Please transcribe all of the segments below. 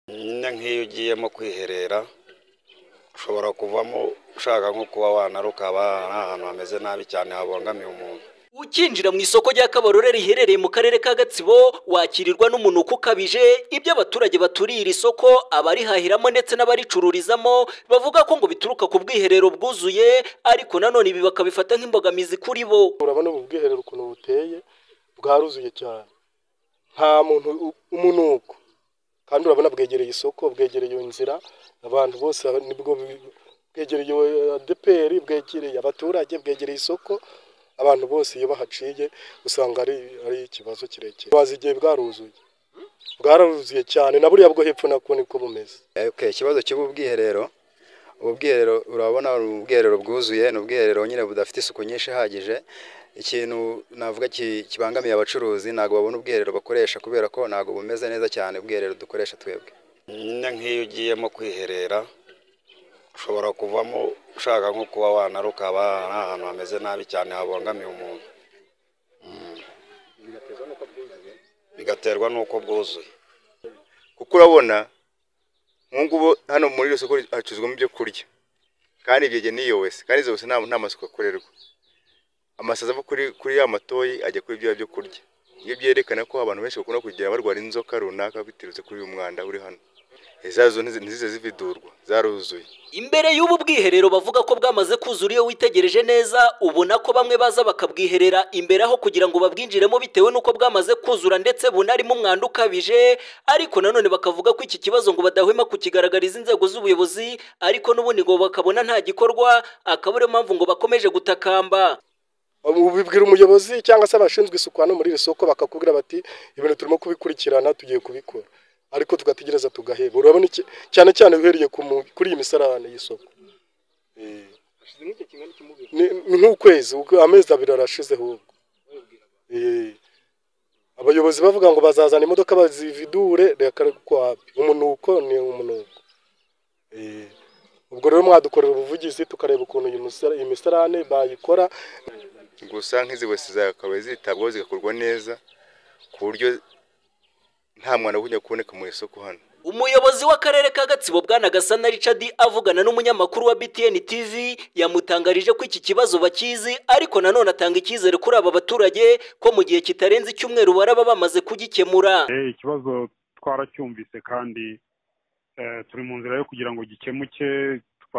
Nyine nk'iyo ugiyemo kwiherera ushobora kuvamo ushaka nko kuba wanaruka haba hari ahantu hameze nabi cyane habangamiye umuntu ukinjira mu isoko rya kabarore riherereye mu karere ka gatsibo wakirirwa n'umunuko ukabije ibyo abaturage baturiye iri soko abarihahiramo ndetse n'abaricururizamo bavuga ko ngo bituruka ku bwiherero bwuzuye ariko nanone ibi bakabifata nk'imbogamizi kuri bo urabona ubu bwiherero ukuntu buteye bwaruzuye cyane nta muntu u- umunuko kandi urabona bwegereye isoko bwegereye iyo nzira abantu bose aba- nibwo bi- bwegereye adeperi bwegereye abaturage bwegereye isoko abantu bose iyo bahaciye usanga ari ari ikibazo kirekire bazi igihe bwaruzuye bwararuzuye cyane na buriya bwo hepfo nako niko bumeze Eh, okay, ikibazo cy'ubu bwiherero ubu bwiherero urabona ni ubwiherero bwuzuye ni ubwiherero nyine budafite isuku nyinshi ihagije ikintu navuga ki- kibangamiye abacuruzi ntabwo babona ubwiherero bakoresha kubera ko ntabwo bumeze neza cyane ubwiherero dukoresha twebwe nyine nk'iyo ugiyemo kwiherera ushobora kuvamo ushaka nko kuba wanaruka haba hari ahantu hameze nabi cyane habangamiye umuntu bigaterwa n'uko bwuzuye kuko urabona nk'ubu hano muri iri soko hacuruzwamo ibyo kurya kandi ibyo ni yowese kandi izo wese nta nta masuku akorerwa amasazi ava kuri kuri ya matoyi ajya kuri bya byo kurya iyo byerekana ko abantu benshi bakunda kugira barwara inzoka runaka biturutse kuri uyu mwanda uri hano izazo ntizize zividurwa zaruzuye imbere y'ubu bwiherero bavuga ko bwamaze kuzura iyo witegereje neza ubona ko bamwe baza bakabwiherera imbere aho kugira ngo babwinjiremo bitewe n'uko bwamaze kuzura ndetse bunarimo umwanda ukabije ariko nanone bakavuga ko iki kibazo ngo badahwema kukigaragariza inzego z'ubuyobozi ariko n'ubundi ngo bakabona nta gikorwa akaba ariyo mpamvu ngo bakomeje gutakamba ubibwira umuyobozi cyangwa se abashinzwe isuku hano muri iri soko bakakubwira bati ibintu turimo kubikurikirana tugiye kubikora ariko tugategereza tugaheba urabona iki- cyane cyane uhereye ku mu- kuri iyi misarane y'isoko Eh. Ni- ni nk'ukwezi uko- amezi abiri arashizeho ubwo Eh. abayobozi bavuga ngo bazazana imodoka bazividure reka kwapi umunuko ni umunuko Eh. ubwo rero mwadukorera ubuvugizi tukareba ukuntu iyi misara- iyi misarane bayikora gusa nk'izi wese zakabaye zitabwaho zigakorwa neza ku buryo nta mwana ujya kuboneka mu isoko hano Umuyobozi w'akarere ka Gatsibo Bwana Gasana Richard avugana n'umunyamakuru wa BTN TV yamutangarije ko iki kibazo bakizi ariko nanone atanga icyizere kuri aba baturage ko mu gihe kitarenze icyumweru baraba bamaze kugikemura Eh, ikibazo twaracyumvise kandi eh, turi mu nzira yo kugira ngo gikemuke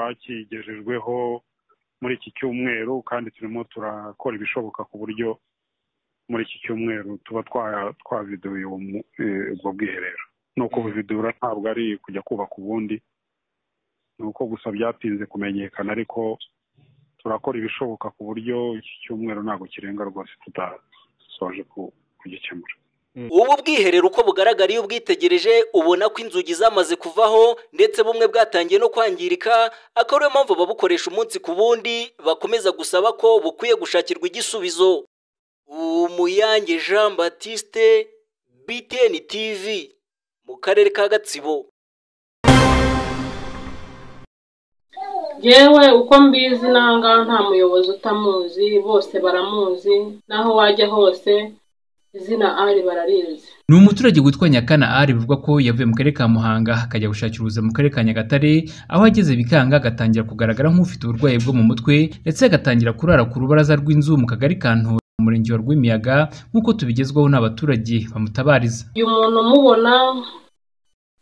twakigejejweho muri iki cyumweru kandi turimo turakora ibishoboka ku buryo muri iki cyumweru tuba twa- twaviduye uwo mu- eh, ubwo bwiherero ni uko buvidura ntabwo ari kujya kubaka ubundi ni uko gusa byatinze kumenyekana ariko turakora ibishoboka ku buryo iki cyumweru ntabwo kirenga rwose tutasoje ku- kugikemura ubu bwiherero uko bugaragara iyo ubwitegereje ubona ko inzugi zamaze kuvaho ndetse bumwe bwatangiye no kwangirika akaba ariyo mpamvu babukoresha umunsi ku wundi bakomeza gusaba ko bukwiye gushakirwa igisubizo umuyange Jean Baptiste BTN TV mu karere ka Gatsibo yewe uko mbizi nangaha nta muyobozi utamuzi bose baramuzi naho wajya hose izina ari bararizi ni umuturage witwa nyakana ari bivugwa ko yavuye mu karere ka muhanga akajya gushakira ubuzima mu karere ka nyagatare aho ageze bikanga agatangira kugaragara nk'ufite uburwayi bwo mu mutwe ndetse agatangira kurara ku rubaraza rw'inzu mu kagari ka ntora mu murenge wa rwimiyaga nk'uko tubigezwaho n'abaturage bamutabariza uyu muntu umubona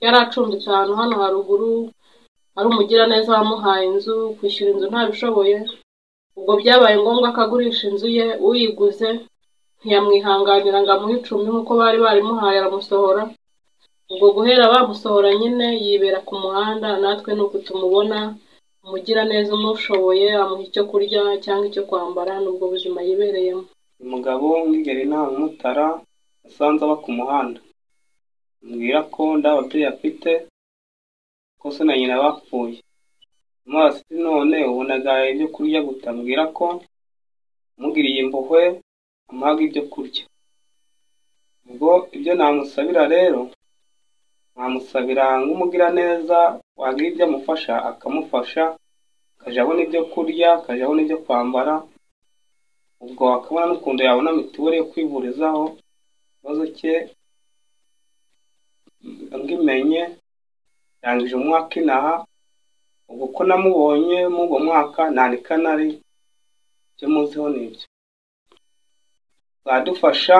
yari acumbitse ahantu hano haruguru ari umugiraneza wamuhaye inzu kwishyura inzu ntabishoboye ubwo byabaye ngombwa ko agurisha inzu ye uyiguze ntiyamwihanganira ngo amuhe icumbi nk'uko bari barimuhaye aramusohora ubwo guhera bamusohora nyine yibera ku muhanda natwe ni uku tumubona umugiraneza umushoboye amuha icyo kurya cyangwa icyo kwambara n'ubwo buzima yibereyemo umugabo w'ingeri ntahamutara asanze aba ku muhanda ambwira ko nda ababyeyi afite ko se na nyina bapfuye amazi none ubu nagaye ibyo kurya guta ambwira ko amugiriye impuhwe amuhaga ibyo kurya ubwo ibyo namusabira rero namusabira nk'umugiraneza wagira ibyo amufasha akamufasha akajya abona ibyo kurya akajya abona ibyo kwambara ubwo akabona n'ukuntu yabona mituweli yo kwivurizaho ikibazo cye ngimenye ndangije umwaka inaha ubwo ko namubonye muri uwo mwaka ntanika nari ibyo muziho ni ibyo zadufasha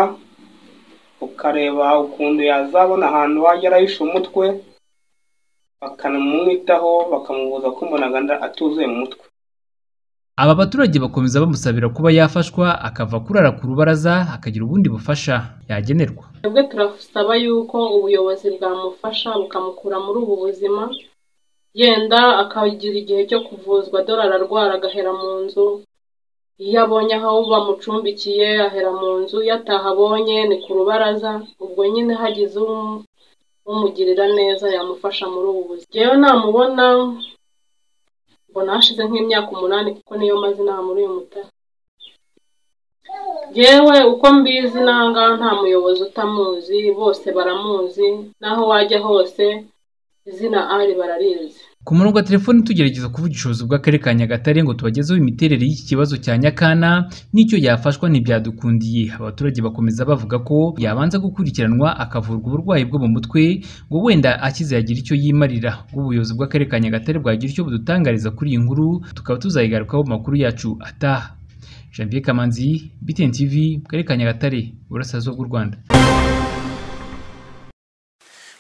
ukareba ukuntu yazabona ahantu wajya arahisha umutwe bakanamwitaho bakamubuza ko mbonaganda atuzuye mu mutwe Aba baturage bakomeza bamusabira kuba yafashwa akava kurara ku rubaraza akagira ubundi bufasha yagenerwa. twebwe turasaba yuko ubuyobozi bwamufasha bukamukura muri ubu buzima yenda akagira igihe cyo kuvuzwa dore ararwara agahera mu nzu iyo abonye aho bamucumbikiye ahera mu nzu iyo atahabonye ni ku rubaraza ubwo nyine hagize um- umugirira neza yamufasha muri ubu buzima yewe namubona mbona hashize nk'imyaka umunani kuko niyo maze inaha muri uyu mutara yewe uko mbizi nangaha nta muyobozi utamuzi bose baramuzi n'aho wajya hose izina ari bararizi Ku murongo wa telefoni tugerageza kuvuga ubushobozi bw'akarere ka Nyagatare ngo tubagezeho imiterere y'iki kibazo cya Nyakana n'icyo yafashwa ntibyadukundiye. Abaturage bakomeza bavuga ko yabanza gukurikiranwa akavurwa uburwayi bwo mu mutwe ngo wenda akize yagira icyo yimarira. Ubuyobozi bw'akarere ka Nyagatare bwagira icyo budutangariza kuri iyi nkuru tukaba tuzayigarukaho mu makuru yacu ataha. Jean Pierre Kamanzi, BTN TV, mu karere ka Nyagatare, Uburasirazuba bw'u Rwanda.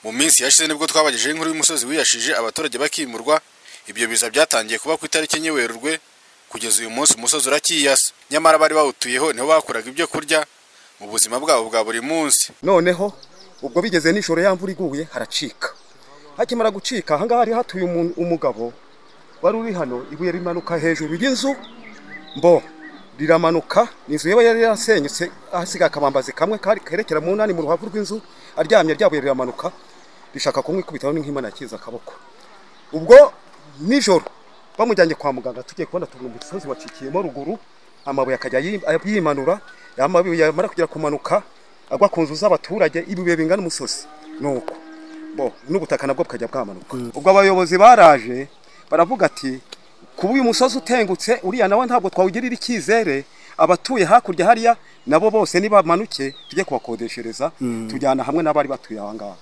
mu minsi yashize nibwo twabagejeho inkuru y'umusozi wiyashije abaturage bakimurwa ibyo biza byatangiye kuba ku itariki enye werurwe kugeza uyu munsi umusozi urakiyasa nyamara bari bawutuyeho niho bakuraga ibyo kurya mu buzima bwabo bwa buri munsi noneho ubwo bigeze nijoro ya mvura iguye haracika hakimara gucika ahangaha hari hatuye umuntu- umugabo wari uri hano ibuye rimanuka hejuru y'inzu mbo riramanuka inzu yaba yari yarasenyutse ahasigaye akabambazi kamwe kari kerekera mu nani mu ruhavu rw'inzu aryamye ryabuye riramanuka rishaka kumwikubitaho n'inkwimana akiza akaboko ubwo nijoro bamujyanye kwa muganga tugiye kubona tubona umusozi wacikiyemo ruguru amabuye akajya yi- yimanura amabuye yamara kugera kumanuka agwa ku nzu z'abaturage ibibuye bingana umusozi nuko bo n'ubutaka nabwo bukajya bwamanuka ubwo abayobozi baraje baravuga ati kuba uyu musozi utengutse uriya nawe ntabwo twawugirira icyizere abatuye hakurya hariya nabo bose nibamanuke tujye kubakodeshereza tujyana hamwe n'abari batuye aha ngaha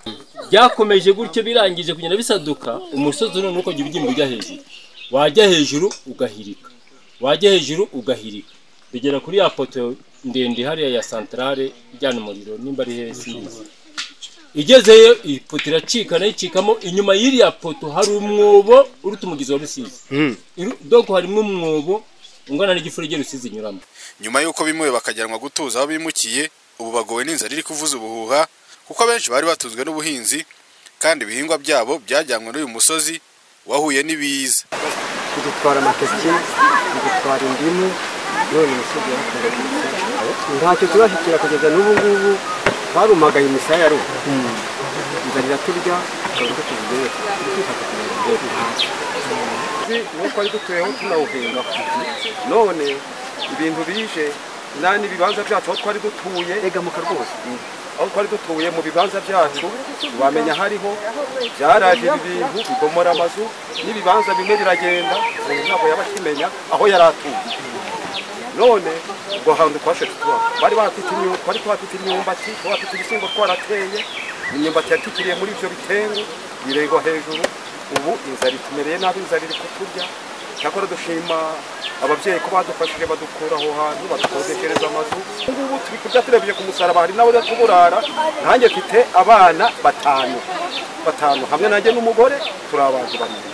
byakomeje gutyo birangije kugenda bisaduka umusozi urimo uko ujya ubyimba ujya hejuru wajya hejuru ugahirika wajya hejuru ugahirika bigera kuri ya poto ndende hariya ya santarare ijyana umuriro nimba ari heza sinzi. igezeyo ipoto iracika nayo icikamo inyuma y'iriya poto hari umwobo uruta umugezi wa rusizi Iru- doko harimo umwobo ungana n'igifurege rusizi inyuramo nyuma y'uko bimuwe bakajyanwa gutuza aho bimukiye ubu bagowe n'inzara iri kuvuza ubuhuha kuko abenshi bari batunzwe n'ubuhinzi kandi ibihingwa byabo byajyanywe n'uyu musozi wahuye n'ibiza idutwara amateke idutwara indimu none imisozi yaratwaragurutse ntacyo turashyikira kugeza n'ubu ngubu barumagaye imisaya ya ruhu inzara iraturya tukavuga ko tubigereho twifata kugira ngo tubeho ntacyo nuko ari dutuyeho tunawuhinga none ibintu bije nta n'ibibanza byacu aho twari dutuye egamuka rwose aho twari dutuye mu bibanza byacu wamenya hariho byaraje ibi bintu bigomora amazu n'ibibanza bimwe biragenda umuntu ntabwo yaba akimenya aho yari atuye none ubwo hantu twashatse tuba bari bafite imyumbati twari tuhafite imyumbati tuhafite ibishyimbo twarateye imyumbati yatikiriye muri ibyo bitengu biregwa hejuru ubu inzara itumereye nabi inzara iri kuturya cyakora dushima ababyeyi ko badufashije badukura aho hantu badukodeshereza amazu ubu ngubu turi kurya turebye ku musaraba hari n'abo tuburara nanjye mfite abana batanu batanu hamwe nanjye n'umugore turi abantu babiri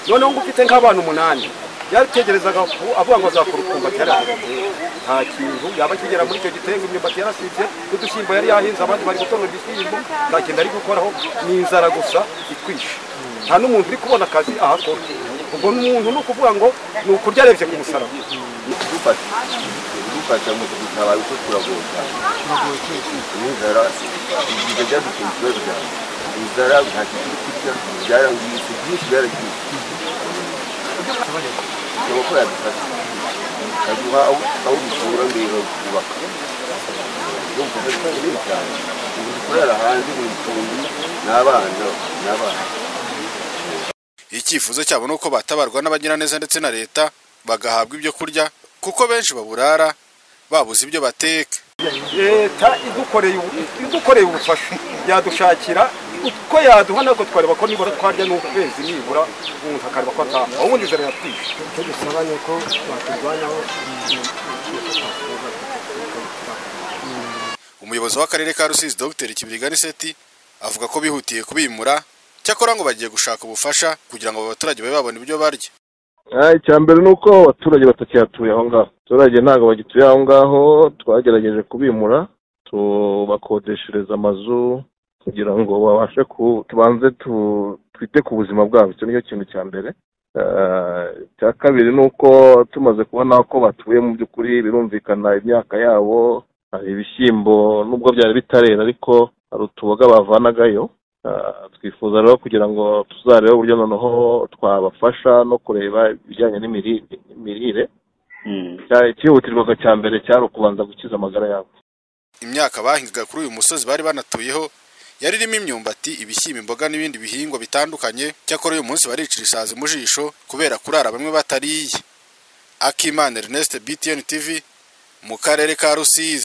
noneho ngo ufite nk'abana umunani yaritegerezaga ku- avuga ngo azakora ukumva yarahindutse nta kintu yaba akigera muri icyo gitengo imyumbati yarasibye n'udushyimbo yari yahinze abandi bari gutonora ibishyimbo nta kintu ari gukoraho ni inzara gusa itwishe nta n'umuntu uri kubona akazi ahakora ubwo umuntu ni ukuvuga ngo ni ukurya arebye ku musaraba kudufasha kudufasha mu gutabaye uko turagoye cyane inzara igihe byaduteye ikibazo cyane inzara nta kintu kurya byarangiritse byinshi byaragiye bisaba ko yadufasha ukaduha aho aho dukura mbere kubaka ibyo bifasha bikomeye cyane ubu dukorera hanze mu icumbi n'abana n'abana icyifuzo cyabo ni uko batabarwa n'abagiraneza ndetse na leta bagahabwa ibyo kurya kuko benshi baburara babuze ibyo bateka leta idukoreye ubu- idukoreye ubufasha yadushakira uko yaduha ntabwo twareba ko nibura twarya n'ukwezi nibura umuntu akareba ko ataha aho ubundi inzara yatwishe icyo dusaba ni uko twaturwanyaho umuyobozi w'akarere ka rusizi dr kibirigani seti avuga ko bihutiye kubimura cyakora ngo bagiye gushaka ubufasha kugira ngo abo baturage babe babona ibyo barya icya mbere ni uko abaturage batakihatuye aho ngaho abaturage ntabwo bagituye aho ngaho twagerageje kubimura tubakodeshereza amazu kugira ngo babashe ku tubanze tu- twite ku buzima bwabo icyo nicyo kintu cya mbere Eh, icya kabiri ni uko tumaze kubona ko batuye mu by'ukuri birumvikana imyaka yabo hari ibishyimbo nubwo byari bitarera ariko hari utuboga bavanagayo Eh, twifuza rero kugira ngo tuzarebe uburyo noneho twabafasha no kureba ibijyanye n'imiri- n'imirire Cya- icyihutirwaga cya mbere cyari ukubanza gukiza amagara yabo imyaka bahingaga kuri uyu musozi bari banatuyeho yari irimo imyumbati ibishyimbo imboga n'ibindi bihingwa bitandukanye cyakora uyu munsi baricira isazi mu jisho kubera kurara bamwe batariye akimana ernest btn tv mu karere ka rusizi